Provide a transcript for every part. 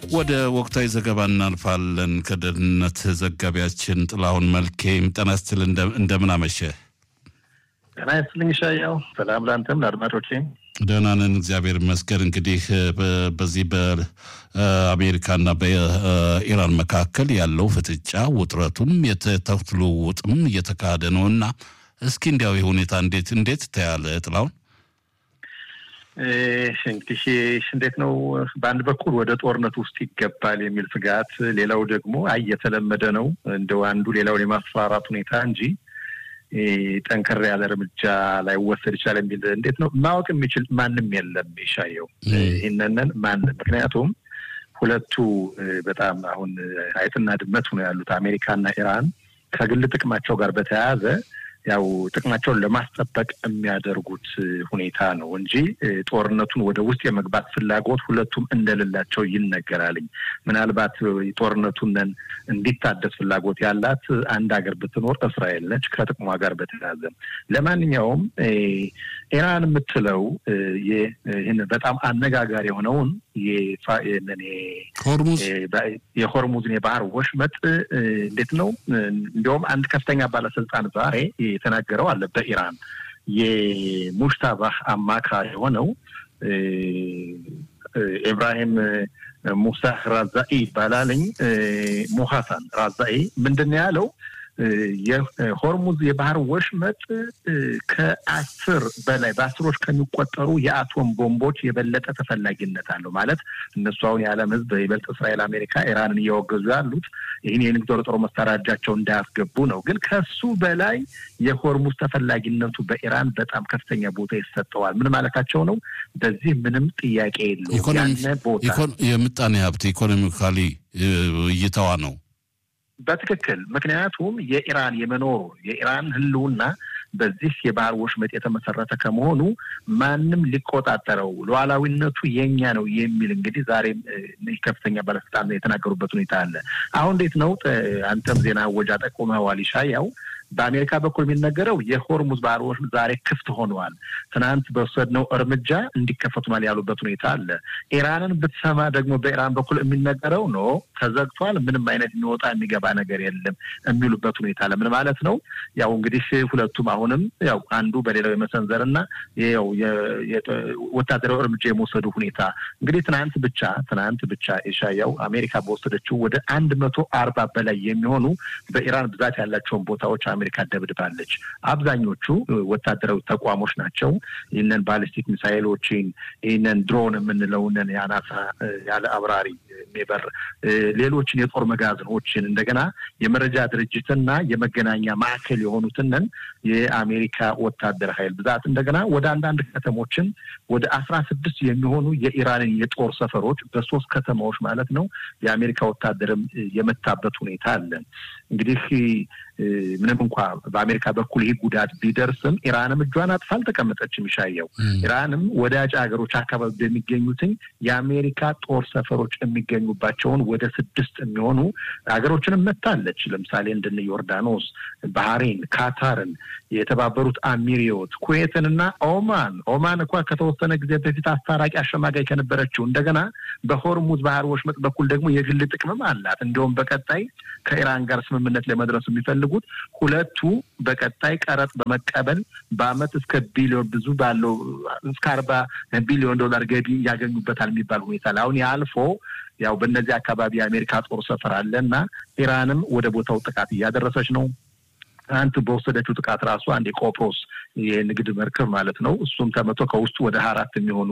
ወደ ወቅታዊ ዘገባ እናልፋለን። ከደህንነት ዘጋቢያችን ጥላሁን መልኬ ጤና ይስጥልኝ። እንደምን አመሸህ? ጤና ይስጥልኝ ሻያው። ሰላም ለአንተም ለአድማጮቼ። ደህና ነን እግዚአብሔር ይመስገን። እንግዲህ በዚህ በአሜሪካና በኢራን መካከል ያለው ፍጥጫ ውጥረቱም የተኩስ ልውውጥም እየተካሄደ ነው እና እስኪ እንዲያው ሁኔታ እንዴት እንዴት ታያለ ጥላሁን? እንግዲህ እንዴት ነው፣ በአንድ በኩል ወደ ጦርነት ውስጥ ይገባል የሚል ስጋት፣ ሌላው ደግሞ አይ የተለመደ ነው እንደው አንዱ ሌላውን የማስፈራራት ሁኔታ እንጂ ጠንከር ያለ እርምጃ ላይወሰድ ይችላል የሚል እንዴት ነው ማወቅ የሚችል ማንም የለም። ይሻየው ይህንንን ማን ምክንያቱም ሁለቱ በጣም አሁን አይጥና ድመት ሆነው ያሉት አሜሪካና ኢራን ከግል ጥቅማቸው ጋር በተያያዘ ያው ጥቅማቸውን ለማስጠበቅ የሚያደርጉት ሁኔታ ነው እንጂ ጦርነቱን ወደ ውስጥ የመግባት ፍላጎት ሁለቱም እንደሌላቸው ይነገራልኝ። ምናልባት ጦርነቱን እንዲታደስ ፍላጎት ያላት አንድ ሀገር ብትኖር እስራኤል ነች ከጥቅሟ ጋር በተያያዘ። ለማንኛውም ኢራን የምትለው ይህን በጣም አነጋጋሪ የሆነውን የሆርሙዝን የባህር ወሽመጥ እንዴት ነው እንዲያውም አንድ ከፍተኛ ባለስልጣን ዛሬ የተናገረው አለ በኢራን የሙሽታባህ አማካሪ የሆነው ኢብራሂም ሙሳህ ራዛኢ ይባላልኝ ሙሐሳን ራዛኢ ምንድን ነው ያለው? የሆርሙዝ የባህር ወሽመጥ ከአስር በላይ በአስሮች ከሚቆጠሩ የአቶም ቦምቦች የበለጠ ተፈላጊነት አለው። ማለት እነሱ አሁን የዓለም ሕዝብ ይበልጥ እስራኤል፣ አሜሪካ ኢራንን እያወገዙ ያሉት ይህን የንግድ ጦር መሳሪያ እጃቸው እንዳያስገቡ ነው። ግን ከሱ በላይ የሆርሙዝ ተፈላጊነቱ በኢራን በጣም ከፍተኛ ቦታ ይሰጠዋል። ምን ማለታቸው ነው? በዚህ ምንም ጥያቄ የለውም። ያነ ቦታ የምጣኔ ሀብት ኢኮኖሚካሊ እይታዋ ነው በትክክል ምክንያቱም የኢራን የመኖሩ የኢራን ህልውና በዚህ የባህር ወሽመጥ የተመሰረተ ከመሆኑ ማንም ሊቆጣጠረው ሉዓላዊነቱ የኛ ነው የሚል እንግዲህ ዛሬም ከፍተኛ ባለስልጣን የተናገሩበት ሁኔታ አለ። አሁን እንዴት ነው አንተም ዜና ወጃ ጠቁመዋል ይሻያው በአሜሪካ በኩል የሚነገረው የሆርሙዝ ባህር ወሽመጥ ዛሬ ክፍት ሆነዋል። ትናንት በወሰድነው እርምጃ እንዲከፈቱናል ያሉበት ሁኔታ አለ። ኢራንን ብትሰማ ደግሞ በኢራን በኩል የሚነገረው ኖ ተዘግቷል፣ ምንም አይነት የሚወጣ የሚገባ ነገር የለም የሚሉበት ሁኔታ አለ። ምን ማለት ነው? ያው እንግዲህ ሁለቱም አሁንም ያው አንዱ በሌላው የመሰንዘር እና ያው ወታደራዊ እርምጃ የመውሰዱ ሁኔታ እንግዲህ ትናንት ብቻ ትናንት ብቻ የሻያው አሜሪካ በወሰደችው ወደ አንድ መቶ አርባ በላይ የሚሆኑ በኢራን ብዛት ያላቸውን ቦታዎች አሜሪካ ደብድባለች። አብዛኞቹ ወታደራዊ ተቋሞች ናቸው። ይህንን ባሊስቲክ ሚሳይሎችን ይህንን ድሮን የምንለውንን የአናሳ ያለ አብራሪ የሚበር ሌሎችን የጦር መጋዘኖችን እንደገና የመረጃ ድርጅትና የመገናኛ ማዕከል የሆኑትንን የአሜሪካ ወታደር ኃይል ብዛት እንደገና ወደ አንዳንድ ከተሞችን ወደ አስራ ስድስት የሚሆኑ የኢራንን የጦር ሰፈሮች በሶስት ከተማዎች ማለት ነው የአሜሪካ ወታደርም የመታበት ሁኔታ አለ። እንግዲህ ምንም እንኳ በአሜሪካ በኩል ይህ ጉዳት ቢደርስም ኢራንም እጇን አጥፋ አልተቀመጠችም። ይሻየው ኢራንም ወዳጅ ሀገሮች አካባቢ በሚገኙትኝ የአሜሪካ ጦር ሰፈሮች የሚገኙባቸውን ወደ ስድስት የሚሆኑ ሀገሮችንም መታለች። ለምሳሌ እንደነ ዮርዳኖስ፣ ባህሬን፣ ካታርን፣ የተባበሩት አሚሪዮት፣ ኩዌትን እና ኦማን ኦማን እንኳ ከተወሰነ ጊዜ በፊት አስታራቂ አሸማጋይ ከነበረችው እንደገና በሆርሙዝ ባህር ወሽመጥ በኩል ደግሞ የግል ጥቅምም አላት። እንዲሁም በቀጣይ ከኢራን ጋር ስምምነት ለመድረስ የሚፈልጉት ሁለቱ በቀጣይ ቀረጥ በመቀበል በአመት እስከ ቢሊዮን ብዙ ባለው እስከ አርባ ቢሊዮን ዶላር ገቢ ያገኙበታል የሚባል ሁኔታ አሁን ያልፎ ያው በእነዚህ አካባቢ የአሜሪካ ጦር ሰፈር አለ እና ኢራንም ወደ ቦታው ጥቃት እያደረሰች ነው። ትናንት በወሰደችው ጥቃት ራሱ አንድ የቆጵሮስ የንግድ መርከብ ማለት ነው እሱም ተመቶ ከውስጡ ወደ ሀያ አራት የሚሆኑ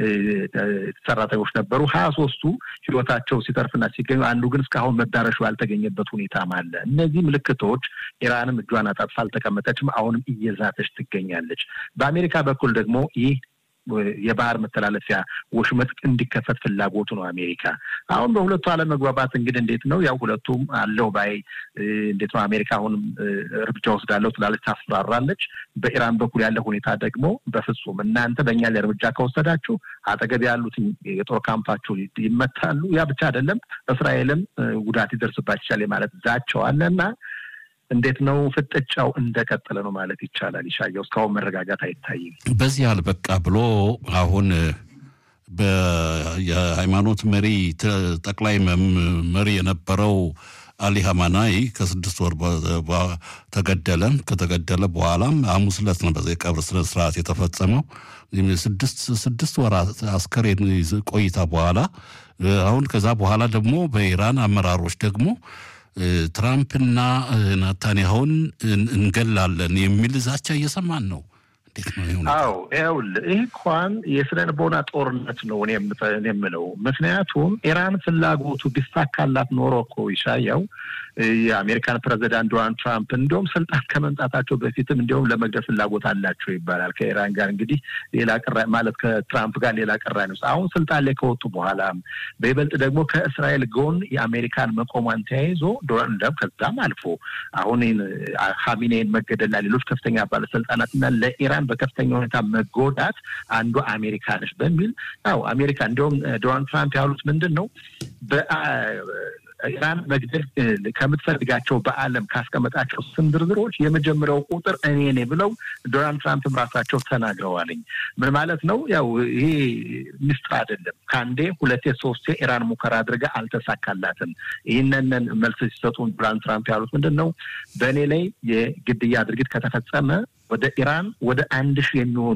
ሰራተኞች ነበሩ። ሀያ ሶስቱ ህይወታቸው ሲተርፍና ሲገኙ አንዱ ግን እስካሁን መዳረሻው ያልተገኘበት ሁኔታም አለ። እነዚህ ምልክቶች ኢራንም እጇን አጣጥፋ አልተቀመጠችም። አሁንም እየዛተች ትገኛለች። በአሜሪካ በኩል ደግሞ ይህ የባህር መተላለፊያ ወሽመጥ እንዲከፈት ፍላጎቱ ነው አሜሪካ። አሁን በሁለቱ አለመግባባት እንግዲህ እንዴት ነው ያው ሁለቱም አለው ባይ እንዴት ነው አሜሪካ አሁንም እርምጃ ወስዳለሁ ትላለች፣ ታስፈራራለች። በኢራን በኩል ያለ ሁኔታ ደግሞ በፍጹም እናንተ በእኛ ላይ እርምጃ ከወሰዳችሁ አጠገብ ያሉት የጦር ካምፓችሁ ይመታሉ። ያ ብቻ አይደለም እስራኤልም ጉዳት ይደርስባት ይቻል ማለት ዛቸው አለ እና እንዴት ነው ፍጥጫው እንደቀጠለ ነው ማለት ይቻላል። ይሻየው እስካሁን መረጋጋት አይታይም። በዚህ አልበቃ ብሎ አሁን የሃይማኖት መሪ ጠቅላይ መሪ የነበረው አሊ ሀማናይ ከስድስት ወር ተገደለ። ከተገደለ በኋላም ሐሙስ ዕለት ነው በዚ የቀብር ስነ ስርዓት የተፈጸመው። ስድስት ወራት አስከሬን ቆይታ በኋላ አሁን ከዛ በኋላ ደግሞ በኢራን አመራሮች ደግሞ ትራምፕና ናታንያሁን እንገላለን የሚል ዛቻ እየሰማን ነው። አዎ ይኸውልህ ይህ እንኳን የስነ ልቦና ጦርነት ነው እኔ የምለው። ምክንያቱም ኢራን ፍላጎቱ ቢሳካላት ኖሮ እኮ ይሻያው የአሜሪካን ፕሬዚዳንት ዶናልድ ትራምፕ እንዲሁም ስልጣን ከመምጣታቸው በፊትም እንዲሁም ለመግደል ፍላጎት አላቸው ይባላል። ከኢራን ጋር እንግዲህ ሌላ ቅራ ማለት ከትራምፕ ጋር ሌላ ቅራኔ ውስጥ አሁን ስልጣን ላይ ከወጡ በኋላም በይበልጥ ደግሞ ከእስራኤል ጎን የአሜሪካን መቆሟን ተያይዞ ዶናልድ ከዛም አልፎ አሁን ሀሚኔን መገደልና ሌሎች ከፍተኛ ባለስልጣናትና ለኢራን በከፍተኛ ሁኔታ መጎዳት አንዱ አሜሪካ ነች በሚል ያው አሜሪካ እንዲሁም ዶናልድ ትራምፕ ያሉት ምንድን ነው ኢራን መግደል ከምትፈልጋቸው በዓለም ካስቀመጣቸው ስም ዝርዝሮች የመጀመሪያው ቁጥር እኔ ነኝ ብለው ዶናልድ ትራምፕም ራሳቸው ተናግረዋልኝ። ምን ማለት ነው? ያው ይሄ ሚስጥር አይደለም። ከአንዴ ሁለቴ ሶስቴ ኢራን ሙከራ አድርጋ አልተሳካላትም። ይህንን መልስ ሲሰጡ ዶናልድ ትራምፕ ያሉት ምንድን ነው? በእኔ ላይ የግድያ ድርጊት ከተፈጸመ ወደ ኢራን ወደ አንድ ሺህ የሚሆኑ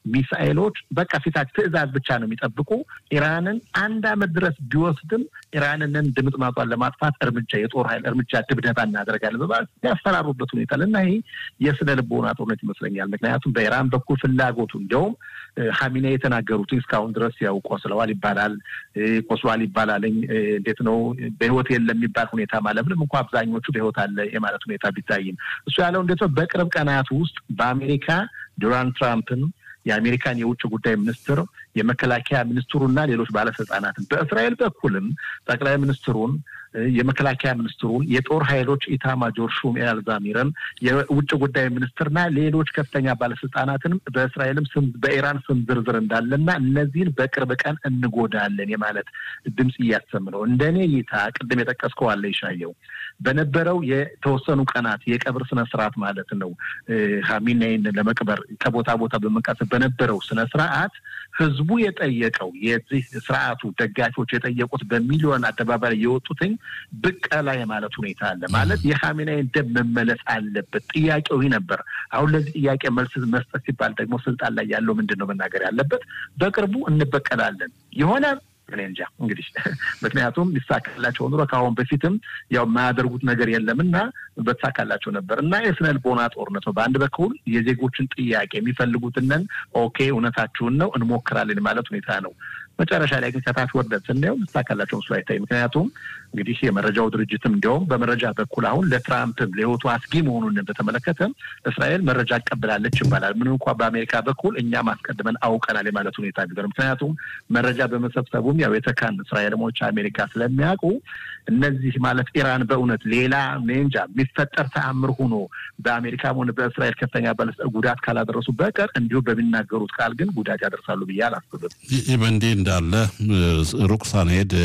ሚሳኤሎች በቃ ፊታች ትዕዛዝ ብቻ ነው የሚጠብቁ። ኢራንን አንድ ዓመት ድረስ ቢወስድም ኢራንንን ድምጥማጧን ለማጥፋት እርምጃ የጦር ኃይል እርምጃ ድብደባ እናደርጋለን በማለት ያስፈራሩበት ሁኔታ እና ይሄ የስነ ልቦና ጦርነት ይመስለኛል። ምክንያቱም በኢራን በኩል ፍላጎቱ እንዲያውም ሀሚኔ የተናገሩት እስካሁን ድረስ ያው ቆስለዋል ይባላል ቆስሏል ይባላልኝ እንዴት ነው በህይወት የለም የሚባል ሁኔታ ማለት ምንም እንኳ አብዛኞቹ በህይወት አለ የማለት ሁኔታ ቢታይም እሱ ያለው እንዴት ነው በቅርብ ቀናት ውስጥ በአሜሪካ ዶናልድ ትራምፕን የአሜሪካን የውጭ ጉዳይ ሚኒስትር የመከላከያ ሚኒስትሩና ሌሎች ባለስልጣናትን በእስራኤል በኩልም ጠቅላይ ሚኒስትሩን የመከላከያ ሚኒስትሩን የጦር ኃይሎች ኢታማጆር ሹም ኤል ዛሚርን የውጭ ጉዳይ ሚኒስትርና ሌሎች ከፍተኛ ባለስልጣናትንም በእስራኤልም ስም በኢራን ስም ዝርዝር እንዳለና እነዚህን በቅርብ ቀን እንጎዳለን የማለት ድምፅ እያሰም ነው። እንደኔ እይታ ቅድም የጠቀስከው አለ ይሻየው በነበረው የተወሰኑ ቀናት የቀብር ስነ ስርዓት ማለት ነው ሀሚናይን ለመቅበር ከቦታ ቦታ በመንቀሳቀስ በነበረው ስነ ስርዓት ህዝቡ የጠየቀው የዚህ ስርዓቱ ደጋፊዎች የጠየቁት በሚሊዮን አደባባይ የወጡትኝ ብቀላ የማለት ሁኔታ አለ። ማለት የሀሚናይን ደም መመለስ አለበት ጥያቄው ይህ ነበር። አሁን ለዚህ ጥያቄ መልስ መስጠት ሲባል ደግሞ ስልጣን ላይ ያለው ምንድን ነው መናገር ያለበት? በቅርቡ እንበቀላለን የሆነ እኔ እንጃ እንግዲህ ምክንያቱም ሊሳካላቸው ኑሮ ከአሁን በፊትም ያው የማያደርጉት ነገር የለም እና በተሳካላቸው ነበር እና የስነ ልቦና ጦርነት ነው። በአንድ በኩል የዜጎችን ጥያቄ የሚፈልጉትንን ኦኬ እውነታችሁን ነው እንሞክራለን ማለት ሁኔታ ነው። መጨረሻ ላይ ግን ከታች ወርደን ስናየው ልሳካላቸው ምስሉ አይታይ። ምክንያቱም እንግዲህ የመረጃው ድርጅትም እንዲያውም በመረጃ በኩል አሁን ለትራምፕም ለህይወቱ አስጊ መሆኑን በተመለከተ እስራኤል መረጃ አቀብላለች ይባላል። ምንም እንኳ በአሜሪካ በኩል እኛም አስቀድመን አውቀናል የማለት ሁኔታ ቢሆን ምክንያቱም መረጃ በመሰብሰቡም ያው የተካን እስራኤልሞች አሜሪካ ስለሚያውቁ እነዚህ ማለት ኢራን በእውነት ሌላ እንጃ የሚፈጠር ተአምር ሆኖ በአሜሪካም ሆነ በእስራኤል ከፍተኛ ባለስልጣን ጉዳት ካላደረሱ በቀር እንዲሁ በሚናገሩት ቃል ግን ጉዳት ያደርሳሉ ብዬ አላስብም። ይህ በእንዲህ እንዳለ ሩቅ ሳንሄድ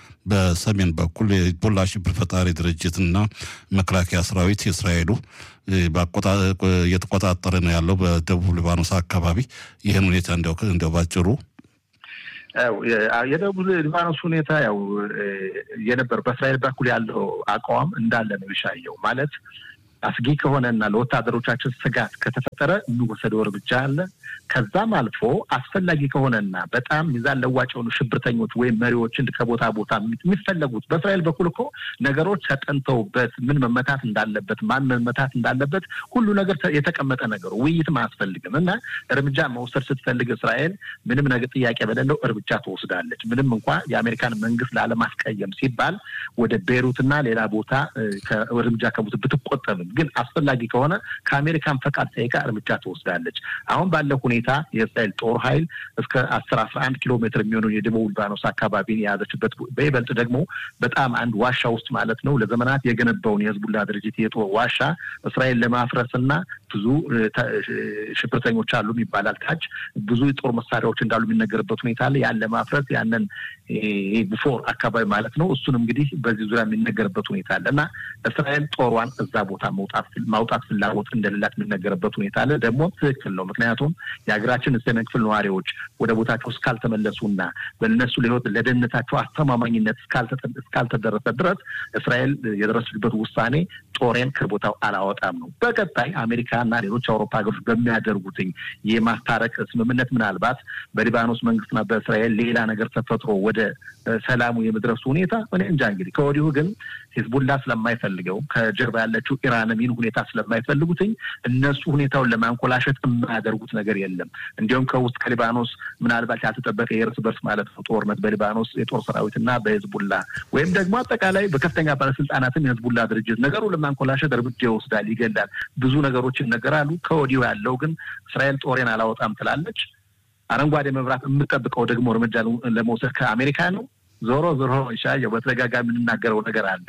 በሰሜን በኩል የሂዝቦላ ሽብር ፈጣሪ ድርጅትና መከላከያ ሰራዊት የእስራኤሉ እየተቆጣጠረ ነው ያለው በደቡብ ሊባኖስ አካባቢ። ይህን ሁኔታ እንዲያው ባጭሩ የደቡብ ሊባኖስ ሁኔታ ያው የነበር በእስራኤል በኩል ያለው አቋም እንዳለ ነው ይሻየው ማለት አስጊ ከሆነና ለወታደሮቻችን ስጋት ከተፈጠረ የሚወሰደው እርምጃ አለ። ከዛም አልፎ አስፈላጊ ከሆነና በጣም ሚዛን ለዋጭ የሆኑ ሽብርተኞች ወይም መሪዎችን ከቦታ ቦታ የሚፈለጉት በእስራኤል በኩል እኮ ነገሮች ተጠንተውበት ምን መመታት እንዳለበት ማን መመታት እንዳለበት ሁሉ ነገር የተቀመጠ ነገሩ ውይይትም አያስፈልግም እና እርምጃ መውሰድ ስትፈልግ እስራኤል ምንም ነገር ጥያቄ በሌለው እርምጃ ትወስዳለች። ምንም እንኳ የአሜሪካን መንግስት ላለማስቀየም ሲባል ወደ ቤይሩትና ሌላ ቦታ እርምጃ ከቦት ብትቆጠብም ግን አስፈላጊ ከሆነ ከአሜሪካን ፈቃድ ጠይቃ እርምጃ ትወስዳለች። አሁን ባለው ሁኔታ የእስራኤል ጦር ኃይል እስከ አስር አስራ አንድ ኪሎ ሜትር የሚሆኑ የደቡብ ሊባኖስ አካባቢን የያዘችበት በይበልጥ ደግሞ በጣም አንድ ዋሻ ውስጥ ማለት ነው ለዘመናት የገነባውን የህዝቡላ ድርጅት የጦር ዋሻ እስራኤል ለማፍረስና ብዙ ሽብርተኞች አሉ ይባላል። ታች ብዙ የጦር መሳሪያዎች እንዳሉ የሚነገርበት ሁኔታ አለ። ያን ለማፍረስ ያንን ቡፎር አካባቢ ማለት ነው። እሱን እንግዲህ በዚህ ዙሪያ የሚነገርበት ሁኔታ አለ እና እስራኤል ጦሯን እዛ ቦታ ማውጣት ፍላጎት እንደሌላት የሚነገርበት ሁኔታ አለ። ደግሞ ትክክል ነው። ምክንያቱም የሀገራችን ሰሜን ክፍል ነዋሪዎች ወደ ቦታቸው እስካልተመለሱና በእነሱ ለህይወት ለደህንነታቸው አስተማማኝነት እስካልተደረሰ ድረስ እስራኤል የደረሰችበት ውሳኔ ጦሬን ከቦታው አላወጣም ነው። በቀጣይ አሜሪካና ሌሎች አውሮፓ ሀገሮች በሚያደርጉትኝ የማስታረቅ ስምምነት ምናልባት በሊባኖስ መንግስትና በእስራኤል ሌላ ነገር ተፈጥሮ ወደ ሰላሙ የመድረሱ ሁኔታ እኔ እንጃ። እንግዲህ ከወዲሁ ግን ሂዝቡላ ስለማይፈልገው ከጀርባ ያለችው ኢራንም ይህን ሁኔታ ስለማይፈልጉትኝ እነሱ ሁኔታውን ለማንኮላሸት የማያደርጉት ነገር የለም። እንዲሁም ከውስጥ ከሊባኖስ ምናልባት ያልተጠበቀ የእርስ በርስ ማለት ነው ጦርነት በሊባኖስ የጦር ሰራዊትና በሂዝቡላ ወይም ደግሞ አጠቃላይ በከፍተኛ ባለስልጣናትም የሂዝቡላ ድርጅት ነገሩ ለማንኮላሸት እርምጃ ይወስዳል፣ ይገላል፣ ብዙ ነገሮች ይነገራሉ። ከወዲሁ ያለው ግን እስራኤል ጦሬን አላወጣም ትላለች። አረንጓዴ መብራት የምጠብቀው ደግሞ እርምጃ ለመውሰድ ከአሜሪካ ነው። ዞሮ ዞሮ ሻየው በተደጋጋሚ የምንናገረው ነገር አለ።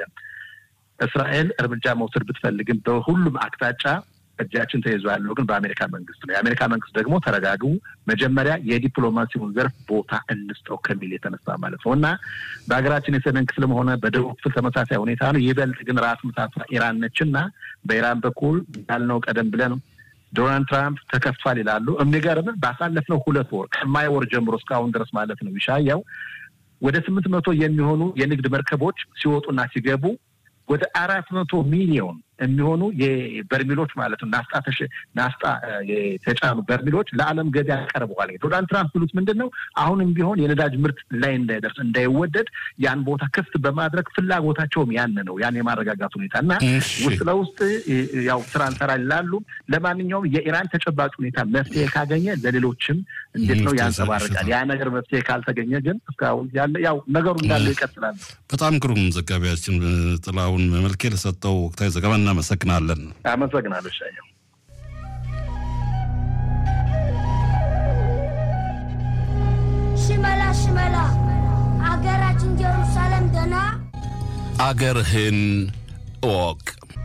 እስራኤል እርምጃ መውሰድ ብትፈልግም በሁሉም አቅጣጫ እጃችን ተይዞ ያለው ግን በአሜሪካ መንግስት ነው። የአሜሪካ መንግስት ደግሞ ተረጋግቡ፣ መጀመሪያ የዲፕሎማሲውን ዘርፍ ቦታ እንስጠው ከሚል የተነሳ ማለት ነው እና በሀገራችን የሰሜን ክፍልም ሆነ በደቡብ ክፍል ተመሳሳይ ሁኔታ ነው። ይበልጥ ግን ራስ ምታቷ ኢራን ነች እና በኢራን በኩል ያልነው ቀደም ብለን ዶናልድ ትራምፕ ተከፍቷል ይላሉ። የሚገርም ባሳለፍነው ሁለት ወር ከማይ ወር ጀምሮ እስካሁን ድረስ ማለት ነው ይሻያው ወደ ስምንት መቶ የሚሆኑ የንግድ መርከቦች ሲወጡና ሲገቡ ወደ አራት መቶ ሚሊዮን የሚሆኑ የበርሚሎች ማለት ነው ናፍጣ ናፍጣ የተጫኑ በርሚሎች ለዓለም ገበያ ቀርበዋል። ዶናልድ ትራምፕ ብሉት ምንድን ነው አሁንም ቢሆን የነዳጅ ምርት ላይ እንዳይደርስ እንዳይወደድ ያን ቦታ ክፍት በማድረግ ፍላጎታቸውም ያን ነው ያን የማረጋጋት ሁኔታ እና ውስጥ ለውስጥ ያው ስራ እንሰራ ይላሉ። ለማንኛውም የኢራን ተጨባጭ ሁኔታ መፍትሄ ካገኘ ለሌሎችም እንዴት ነው ያንጸባርቃል። ያ ነገር መፍትሄ ካልተገኘ ግን እስካሁን ያለ ያው ነገሩ እንዳለው ይቀጥላል። በጣም ግሩም ዘጋቢያችን ጥላሁን መልኬ ለሰጠው ወቅታዊ ዘገባ እናመሰግናለን። አመሰግናለሁ ሻየው። ሽመላ ሽመላ አገራችን ጀሩሳሌም ደና አገርህን እወቅ።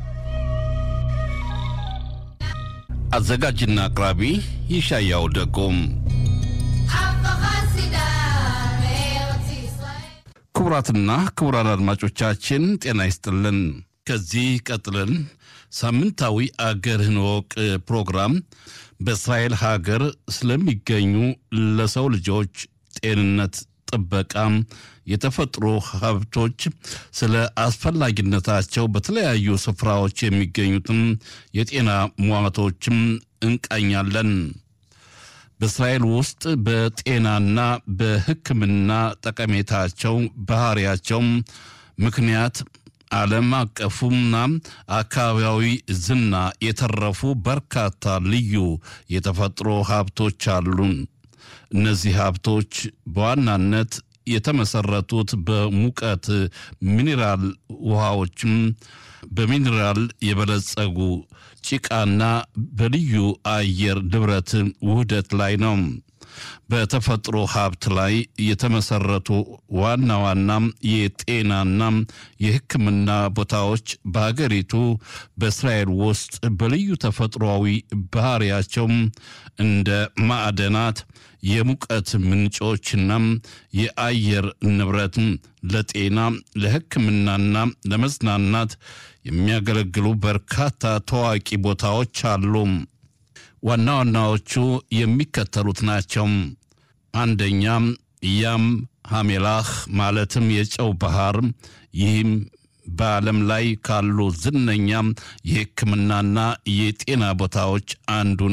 አዘጋጅና አቅራቢ ይሻያው ደጎም። ክቡራትና ክቡራን አድማጮቻችን ጤና ይስጥልን። ከዚህ ቀጥለን ሳምንታዊ አገርህን እወቅ ፕሮግራም በእስራኤል ሀገር ስለሚገኙ ለሰው ልጆች ጤንነት ጥበቃም የተፈጥሮ ሀብቶች ስለ አስፈላጊነታቸው በተለያዩ ስፍራዎች የሚገኙትም የጤና ሟቶችም እንቃኛለን። በእስራኤል ውስጥ በጤናና በሕክምና ጠቀሜታቸው ባህሪያቸው ምክንያት ዓለም አቀፉና አካባቢያዊ ዝና የተረፉ በርካታ ልዩ የተፈጥሮ ሀብቶች አሉን። እነዚህ ሀብቶች በዋናነት የተመሰረቱት በሙቀት ሚኔራል ውሃዎችም በሚኔራል የበለጸጉ ጭቃና በልዩ አየር ንብረት ውህደት ላይ ነው። በተፈጥሮ ሀብት ላይ የተመሰረቱ ዋና ዋና የጤናና የሕክምና ቦታዎች በሀገሪቱ በእስራኤል ውስጥ በልዩ ተፈጥሯዊ ባህሪያቸው እንደ ማዕደናት፣ የሙቀት ምንጮችና የአየር ንብረት ለጤና ለሕክምናና ለመዝናናት የሚያገለግሉ በርካታ ታዋቂ ቦታዎች አሉ። ዋና ዋናዎቹ የሚከተሉት ናቸው። አንደኛም ያም ሐሜላህ ማለትም የጨው ባህር። ይህም በዓለም ላይ ካሉ ዝነኛ የሕክምናና የጤና ቦታዎች አንዱ